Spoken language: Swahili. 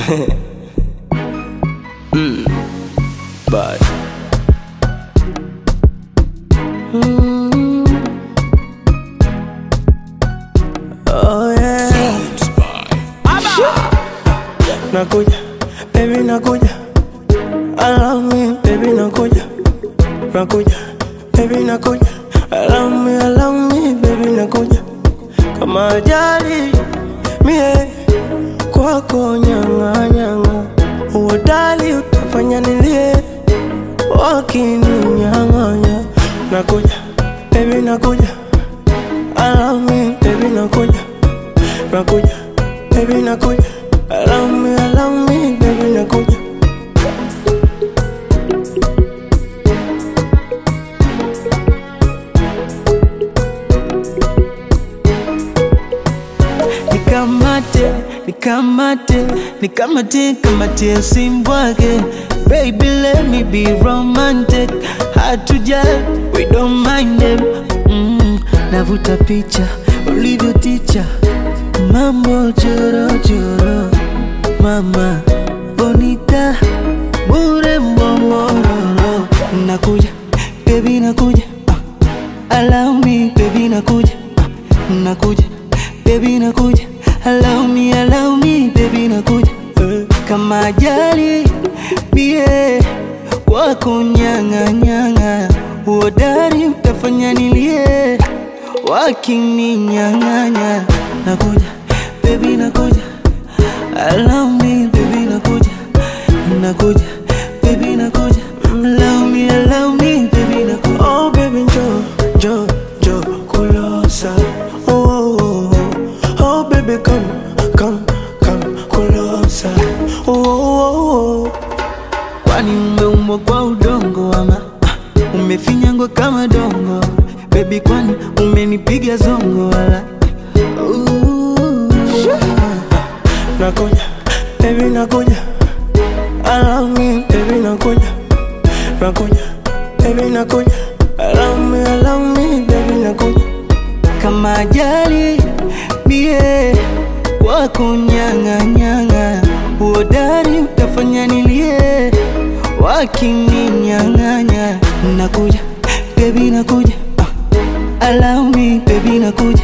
mm. Bye. Oh yeah. Nakuja, baby nakuja. Allow me, baby nakuja. Nakuja, baby nakuja. Allow me, allow me, baby nakuja. Kama ajali mie kwako nyanga nyanga, uodali utafanya nilie wakininyang'anya. Nakuja, baby nakuja. Allow me, baby nakuja. Nakuja, baby nakuja. Allow me, allow me, baby nakuja. nikamate nikamate nikamate kamate simbwake baby let me be romantic hatuja we don't mind them mm, navuta picha ulivyo ticha mambo chorochoro mama bonita bure mbomororo nakuja baby nakuja ah. allow me baby nakuja ah. nakuja baby nakuja allow me allow me baby nakuja eh. kama ajali bie wako nyanga nyanga uodari utafanya nilie wakininyang'anya nakuja baby nakuja allow me baby nakuja nakuja baby nakuja allow me allow me baby nakuja Oh baby Joe, Joe, Joe, Kulosa. Oh, oh, oh, oh. oh baby come, come, come, Kulosa. Oh, oh, oh, oh. kwani umeumbwa kwa udongo ama ah, umefinyangwa kama dongo bebi kwani umenipiga zongo wala Ooh. Nakuja, baby nakuja. Allow me, baby nakuja. Nakuja, baby nakuja. Allow me, allow me, baby nakuja. kama ajali bie wako nyang'anyang'a uodari utafanya nilie wakininyang'anya nakuja bebi nakuja ah. allow me bebi nakuja